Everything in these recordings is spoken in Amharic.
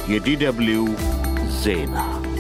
የዲደብሊው ዜና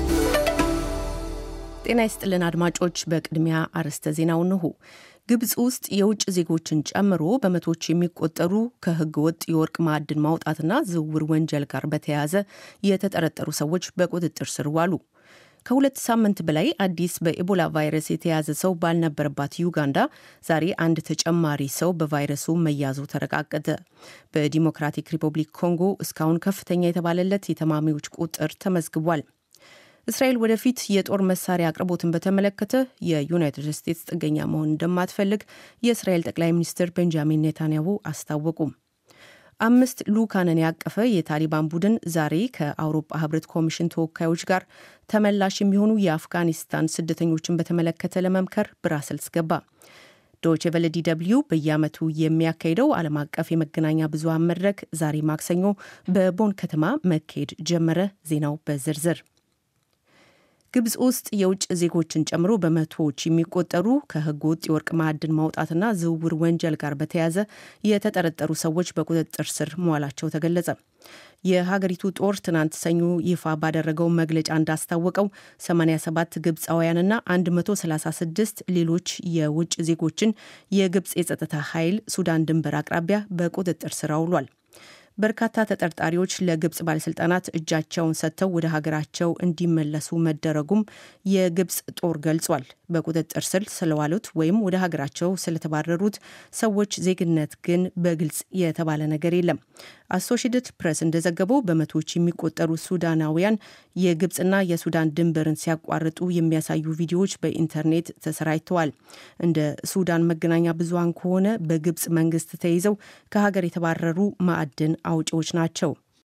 ጤና ይስጥልን አድማጮች። በቅድሚያ አርዕስተ ዜናው እንሆ። ግብፅ ውስጥ የውጭ ዜጎችን ጨምሮ በመቶዎች የሚቆጠሩ ከሕገ ወጥ የወርቅ ማዕድን ማውጣትና ዝውውር ወንጀል ጋር በተያያዘ የተጠረጠሩ ሰዎች በቁጥጥር ስር ዋሉ። ከሁለት ሳምንት በላይ አዲስ በኤቦላ ቫይረስ የተያዘ ሰው ባልነበረባት ዩጋንዳ ዛሬ አንድ ተጨማሪ ሰው በቫይረሱ መያዙ ተረጋገጠ። በዲሞክራቲክ ሪፐብሊክ ኮንጎ እስካሁን ከፍተኛ የተባለለት የታማሚዎች ቁጥር ተመዝግቧል። እስራኤል ወደፊት የጦር መሳሪያ አቅርቦትን በተመለከተ የዩናይትድ ስቴትስ ጥገኛ መሆን እንደማትፈልግ የእስራኤል ጠቅላይ ሚኒስትር ቤንጃሚን ኔታንያሁ አስታወቁ። አምስት ልኡካንን ያቀፈ የታሊባን ቡድን ዛሬ ከአውሮፓ ሕብረት ኮሚሽን ተወካዮች ጋር ተመላሽ የሚሆኑ የአፍጋኒስታን ስደተኞችን በተመለከተ ለመምከር ብራሰልስ ገባ። ዶይቼ ቬለ ዲ ደብልዩ በየዓመቱ የሚያካሂደው ዓለም አቀፍ የመገናኛ ብዙሃን መድረክ ዛሬ ማክሰኞ በቦን ከተማ መካሄድ ጀመረ። ዜናው በዝርዝር ግብፅ ውስጥ የውጭ ዜጎችን ጨምሮ በመቶዎች የሚቆጠሩ ከሕገ ወጥ የወርቅ ማዕድን ማውጣትና ዝውውር ወንጀል ጋር በተያያዘ የተጠረጠሩ ሰዎች በቁጥጥር ስር መዋላቸው ተገለጸ። የሀገሪቱ ጦር ትናንት ሰኞ ይፋ ባደረገው መግለጫ እንዳስታወቀው 87 ግብፃውያንና 136 ሌሎች የውጭ ዜጎችን የግብፅ የጸጥታ ኃይል ሱዳን ድንበር አቅራቢያ በቁጥጥር ስር አውሏል። በርካታ ተጠርጣሪዎች ለግብፅ ባለስልጣናት እጃቸውን ሰጥተው ወደ ሀገራቸው እንዲመለሱ መደረጉም የግብፅ ጦር ገልጿል። በቁጥጥር ስር ስለዋሉት ወይም ወደ ሀገራቸው ስለተባረሩት ሰዎች ዜግነት ግን በግልጽ የተባለ ነገር የለም። አሶሺየትድ ፕሬስ እንደዘገበው በመቶዎች የሚቆጠሩ ሱዳናውያን የግብፅና የሱዳን ድንበርን ሲያቋርጡ የሚያሳዩ ቪዲዮዎች በኢንተርኔት ተሰራጭተዋል። እንደ ሱዳን መገናኛ ብዙሃን ከሆነ በግብፅ መንግስት ተይዘው ከሀገር የተባረሩ ማዕድን አውጪዎች ናቸው።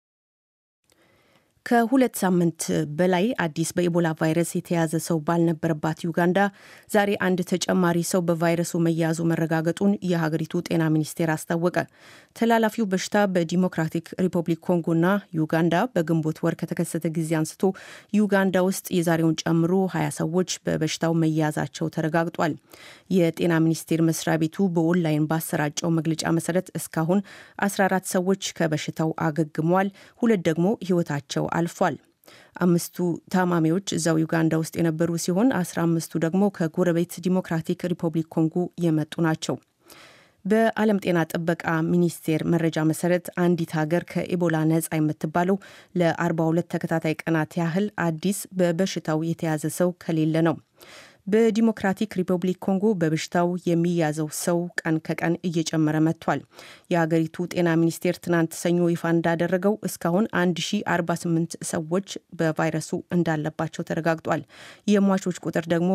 ከሁለት ሳምንት በላይ አዲስ በኢቦላ ቫይረስ የተያዘ ሰው ባልነበረባት ዩጋንዳ ዛሬ አንድ ተጨማሪ ሰው በቫይረሱ መያዙ መረጋገጡን የሀገሪቱ ጤና ሚኒስቴር አስታወቀ። ተላላፊው በሽታ በዲሞክራቲክ ሪፐብሊክ ኮንጎና ዩጋንዳ በግንቦት ወር ከተከሰተ ጊዜ አንስቶ ዩጋንዳ ውስጥ የዛሬውን ጨምሮ ሀያ ሰዎች በበሽታው መያዛቸው ተረጋግጧል። የጤና ሚኒስቴር መስሪያ ቤቱ በኦንላይን ባሰራጨው መግለጫ መሰረት እስካሁን 14 ሰዎች ከበሽታው አገግመዋል። ሁለት ደግሞ ህይወታቸው አልፏል። አምስቱ ታማሚዎች እዛው ዩጋንዳ ውስጥ የነበሩ ሲሆን አስራ አምስቱ ደግሞ ከጎረቤት ዲሞክራቲክ ሪፐብሊክ ኮንጎ የመጡ ናቸው። በዓለም ጤና ጥበቃ ሚኒስቴር መረጃ መሰረት አንዲት ሀገር ከኢቦላ ነጻ የምትባለው ለ42 ተከታታይ ቀናት ያህል አዲስ በበሽታው የተያዘ ሰው ከሌለ ነው። በዲሞክራቲክ ሪፐብሊክ ኮንጎ በበሽታው የሚያዘው ሰው ቀን ከቀን እየጨመረ መጥቷል። የሀገሪቱ ጤና ሚኒስቴር ትናንት ሰኞ ይፋ እንዳደረገው እስካሁን 1048 ሰዎች በቫይረሱ እንዳለባቸው ተረጋግጧል። የሟቾች ቁጥር ደግሞ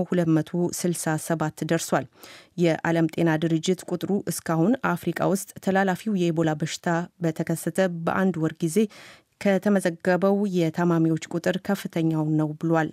267 ደርሷል። የዓለም ጤና ድርጅት ቁጥሩ እስካሁን አፍሪቃ ውስጥ ተላላፊው የኢቦላ በሽታ በተከሰተ በአንድ ወር ጊዜ ከተመዘገበው የታማሚዎች ቁጥር ከፍተኛው ነው ብሏል።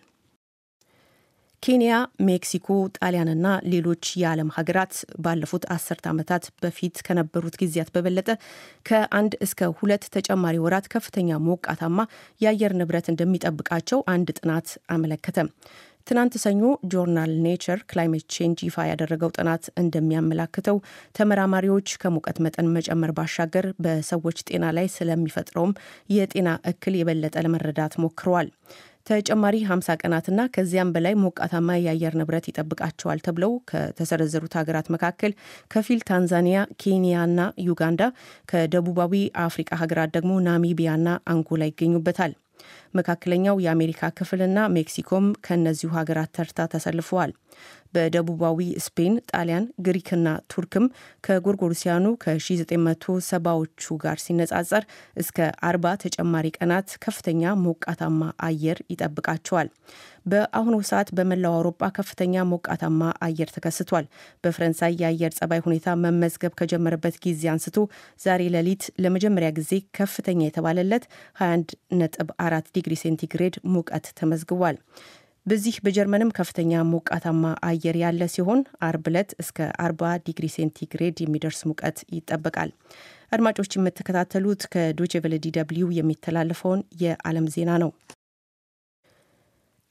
ኬንያ፣ ሜክሲኮ፣ ጣሊያንና ሌሎች የዓለም ሀገራት ባለፉት አስርት ዓመታት በፊት ከነበሩት ጊዜያት በበለጠ ከአንድ እስከ ሁለት ተጨማሪ ወራት ከፍተኛ ሞቃታማ የአየር ንብረት እንደሚጠብቃቸው አንድ ጥናት አመለከተ። ትናንት ሰኞ ጆርናል ኔቸር ክላይሜት ቼንጅ ይፋ ያደረገው ጥናት እንደሚያመላክተው ተመራማሪዎች ከሙቀት መጠን መጨመር ባሻገር በሰዎች ጤና ላይ ስለሚፈጥረውም የጤና እክል የበለጠ ለመረዳት ሞክረዋል። ተጨማሪ 50 ቀናትና ከዚያም በላይ ሞቃታማ የአየር ንብረት ይጠብቃቸዋል ተብለው ከተሰረዘሩት ሀገራት መካከል ከፊል ታንዛኒያ፣ ኬንያና ዩጋንዳ፣ ከደቡባዊ አፍሪቃ ሀገራት ደግሞ ናሚቢያና አንጎላ ይገኙበታል። መካከለኛው የአሜሪካ ክፍልና ሜክሲኮም ከእነዚሁ ሀገራት ተርታ ተሰልፈዋል። በደቡባዊ ስፔን፣ ጣሊያን፣ ግሪክና ቱርክም ከጎርጎሮሲያኑ ከ1970ዎቹ ጋር ሲነጻጸር እስከ አርባ ተጨማሪ ቀናት ከፍተኛ ሞቃታማ አየር ይጠብቃቸዋል። በአሁኑ ሰዓት በመላው አውሮፓ ከፍተኛ ሞቃታማ አየር ተከስቷል። በፈረንሳይ የአየር ጸባይ ሁኔታ መመዝገብ ከጀመረበት ጊዜ አንስቶ ዛሬ ሌሊት ለመጀመሪያ ጊዜ ከፍተኛ የተባለለት 21 ነጥብ አራት ዲግሪ ሴንቲግሬድ ሙቀት ተመዝግቧል። በዚህ በጀርመንም ከፍተኛ ሞቃታማ አየር ያለ ሲሆን አርብ ዕለት እስከ 40 ዲግሪ ሴንቲግሬድ የሚደርስ ሙቀት ይጠበቃል። አድማጮች የምትከታተሉት ከዶቼ ቬለ ዲ ደብልዩ የሚተላለፈውን የዓለም ዜና ነው።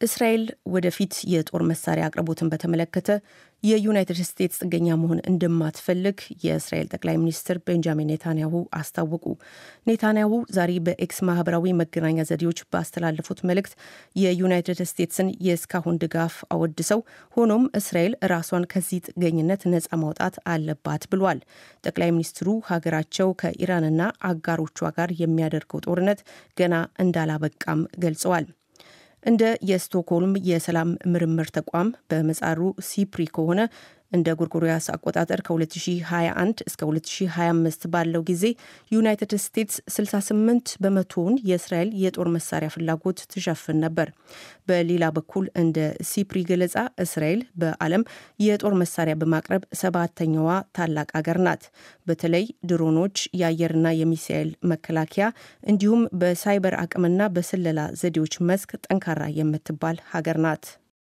እስራኤል ወደፊት የጦር መሳሪያ አቅርቦትን በተመለከተ የዩናይትድ ስቴትስ ጥገኛ መሆን እንደማትፈልግ የእስራኤል ጠቅላይ ሚኒስትር ቤንጃሚን ኔታንያሁ አስታወቁ። ኔታንያሁ ዛሬ በኤክስ ማህበራዊ መገናኛ ዘዴዎች ባስተላለፉት መልእክት የዩናይትድ ስቴትስን የእስካሁን ድጋፍ አወድሰው፣ ሆኖም እስራኤል ራሷን ከዚህ ጥገኝነት ነጻ ማውጣት አለባት ብሏል። ጠቅላይ ሚኒስትሩ ሀገራቸው ከኢራንና አጋሮቿ ጋር የሚያደርገው ጦርነት ገና እንዳላበቃም ገልጸዋል። እንደ የስቶክሆልም የሰላም ምርምር ተቋም በመጻሩ ሲፕሪ ከሆነ እንደ ጎርጎሪያስ አቆጣጠር ከ2021 እስከ 2025 ባለው ጊዜ ዩናይትድ ስቴትስ 68 በመቶውን የእስራኤል የጦር መሳሪያ ፍላጎት ትሸፍን ነበር። በሌላ በኩል እንደ ሲፕሪ ገለጻ እስራኤል በዓለም የጦር መሳሪያ በማቅረብ ሰባተኛዋ ታላቅ አገር ናት። በተለይ ድሮኖች፣ የአየርና የሚሳኤል መከላከያ እንዲሁም በሳይበር አቅምና በስለላ ዘዴዎች መስክ ጠንካራ የምትባል ሀገር ናት።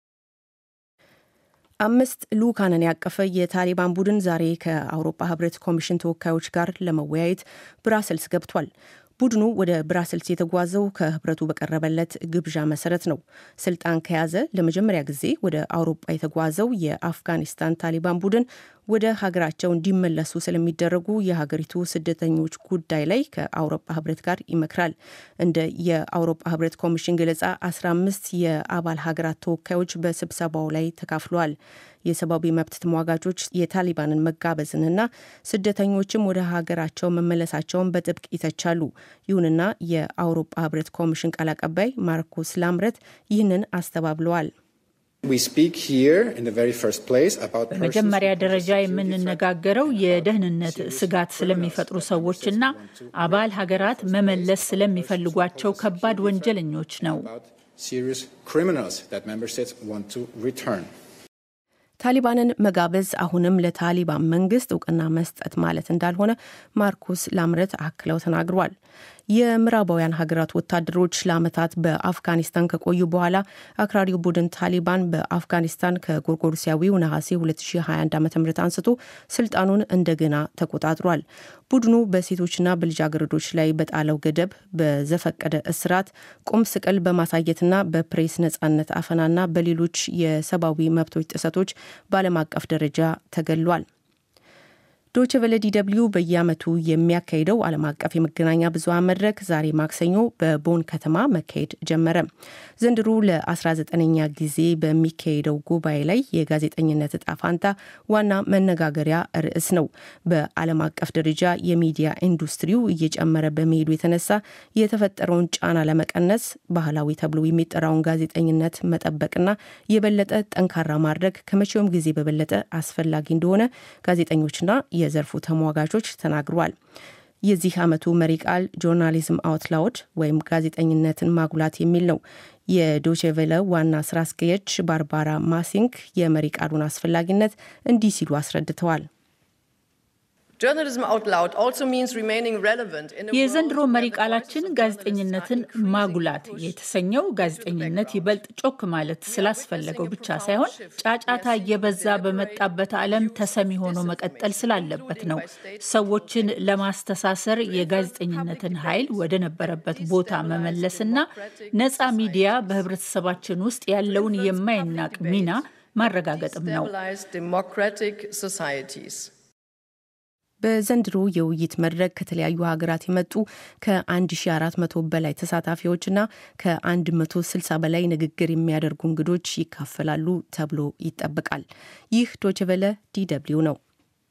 አምስት ልኡካንን ያቀፈ የታሊባን ቡድን ዛሬ ከአውሮፓ ሕብረት ኮሚሽን ተወካዮች ጋር ለመወያየት ብራሰልስ ገብቷል። ቡድኑ ወደ ብራስልስ የተጓዘው ከህብረቱ በቀረበለት ግብዣ መሰረት ነው። ስልጣን ከያዘ ለመጀመሪያ ጊዜ ወደ አውሮፓ የተጓዘው የአፍጋኒስታን ታሊባን ቡድን ወደ ሀገራቸው እንዲመለሱ ስለሚደረጉ የሀገሪቱ ስደተኞች ጉዳይ ላይ ከአውሮፓ ህብረት ጋር ይመክራል። እንደ የአውሮፓ ህብረት ኮሚሽን ገለጻ 15 የአባል ሀገራት ተወካዮች በስብሰባው ላይ ተካፍለዋል። የሰብአዊ መብት ተሟጋቾች የታሊባንን መጋበዝንና ስደተኞችም ወደ ሀገራቸው መመለሳቸውን በጥብቅ ይተቻሉ። ይሁንና የአውሮፓ ህብረት ኮሚሽን ቃል አቀባይ ማርኮስ ላምረት ይህንን አስተባብለዋል። በመጀመሪያ ደረጃ የምንነጋገረው የደህንነት ስጋት ስለሚፈጥሩ ሰዎችና አባል ሀገራት መመለስ ስለሚፈልጓቸው ከባድ ወንጀለኞች ነው። ታሊባንን መጋበዝ አሁንም ለታሊባን መንግስት እውቅና መስጠት ማለት እንዳልሆነ ማርኩስ ላምረት አክለው ተናግሯል። የምዕራባውያን ሀገራት ወታደሮች ለዓመታት በአፍጋኒስታን ከቆዩ በኋላ አክራሪው ቡድን ታሊባን በአፍጋኒስታን ከጎርጎርሲያዊው ነሐሴ 2021 ዓ ም አንስቶ ስልጣኑን እንደገና ተቆጣጥሯል። ቡድኑ በሴቶችና በልጃገረዶች ላይ በጣለው ገደብ በዘፈቀደ እስራት፣ ቁም ስቅል በማሳየትና በፕሬስ ነጻነት አፈናና በሌሎች የሰብአዊ መብቶች ጥሰቶች በዓለም አቀፍ ደረጃ ተገሏል። ዶች ቨለ ዲደብልዩ በየዓመቱ የሚያካሂደው ዓለም አቀፍ የመገናኛ ብዙሃን መድረክ ዛሬ ማክሰኞ በቦን ከተማ መካሄድ ጀመረ። ዘንድሮ ለ19ኛ ጊዜ በሚካሄደው ጉባኤ ላይ የጋዜጠኝነት እጣ ፋንታ ዋና መነጋገሪያ ርዕስ ነው። በዓለም አቀፍ ደረጃ የሚዲያ ኢንዱስትሪው እየጨመረ በመሄዱ የተነሳ የተፈጠረውን ጫና ለመቀነስ ባህላዊ ተብሎ የሚጠራውን ጋዜጠኝነት መጠበቅና የበለጠ ጠንካራ ማድረግ ከመቼውም ጊዜ በበለጠ አስፈላጊ እንደሆነ ጋዜጠኞችና የዘርፉ ተሟጋቾች ተናግረዋል። የዚህ ዓመቱ መሪ ቃል ጆርናሊዝም አውት ላውድ ወይም ጋዜጠኝነትን ማጉላት የሚል ነው። የዶቼቬለ ዋና ስራ አስኪያጅ ባርባራ ማሲንክ የመሪ ቃሉን አስፈላጊነት እንዲህ ሲሉ አስረድተዋል። የዘንድሮ መሪ ቃላችን ጋዜጠኝነትን ማጉላት የተሰኘው ጋዜጠኝነት ይበልጥ ጮክ ማለት ስላስፈለገው ብቻ ሳይሆን ጫጫታ እየበዛ በመጣበት ዓለም ተሰሚ ሆኖ መቀጠል ስላለበት ነው። ሰዎችን ለማስተሳሰር የጋዜጠኝነትን ኃይል ወደ ነበረበት ቦታ መመለስና ነፃ ሚዲያ በህብረተሰባችን ውስጥ ያለውን የማይናቅ ሚና ማረጋገጥም ነው። በዘንድሮ የውይይት መድረክ ከተለያዩ ሀገራት የመጡ ከ1400 በላይ ተሳታፊዎችና ከ160 በላይ ንግግር የሚያደርጉ እንግዶች ይካፈላሉ ተብሎ ይጠበቃል። ይህ ዶችቨለ ዲደብሊው ነው።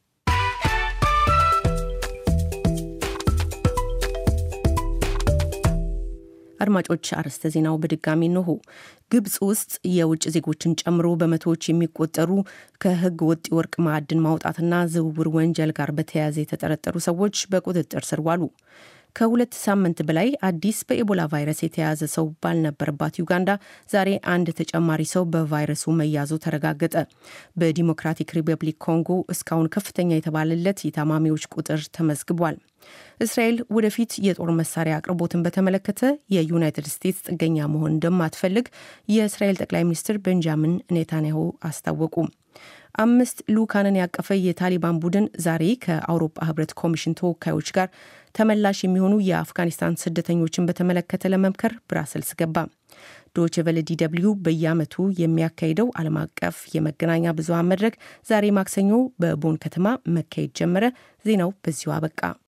አድማጮች አርዕስተ ዜናው በድጋሚ እንሆ። ግብጽ ውስጥ የውጭ ዜጎችን ጨምሮ በመቶዎች የሚቆጠሩ ከህገ ወጥ የወርቅ ማዕድን ማውጣትና ዝውውር ወንጀል ጋር በተያያዘ የተጠረጠሩ ሰዎች በቁጥጥር ስር ዋሉ። ከሁለት ሳምንት በላይ አዲስ በኤቦላ ቫይረስ የተያዘ ሰው ባልነበረባት ዩጋንዳ ዛሬ አንድ ተጨማሪ ሰው በቫይረሱ መያዙ ተረጋገጠ። በዲሞክራቲክ ሪፐብሊክ ኮንጎ እስካሁን ከፍተኛ የተባለለት የታማሚዎች ቁጥር ተመዝግቧል። እስራኤል ወደፊት የጦር መሳሪያ አቅርቦትን በተመለከተ የዩናይትድ ስቴትስ ጥገኛ መሆን እንደማትፈልግ የእስራኤል ጠቅላይ ሚኒስትር ቤንጃሚን ኔታንያሁ አስታወቁ። አምስት ልኡካንን ያቀፈ የታሊባን ቡድን ዛሬ ከአውሮፓ ህብረት ኮሚሽን ተወካዮች ጋር ተመላሽ የሚሆኑ የአፍጋኒስታን ስደተኞችን በተመለከተ ለመምከር ብራሰልስ ገባ። ዶች ቨለ ዲ ደብልዩ በየዓመቱ የሚያካሂደው ዓለም አቀፍ የመገናኛ ብዙሃን መድረክ ዛሬ ማክሰኞ በቦን ከተማ መካሄድ ጀመረ። ዜናው በዚሁ አበቃ።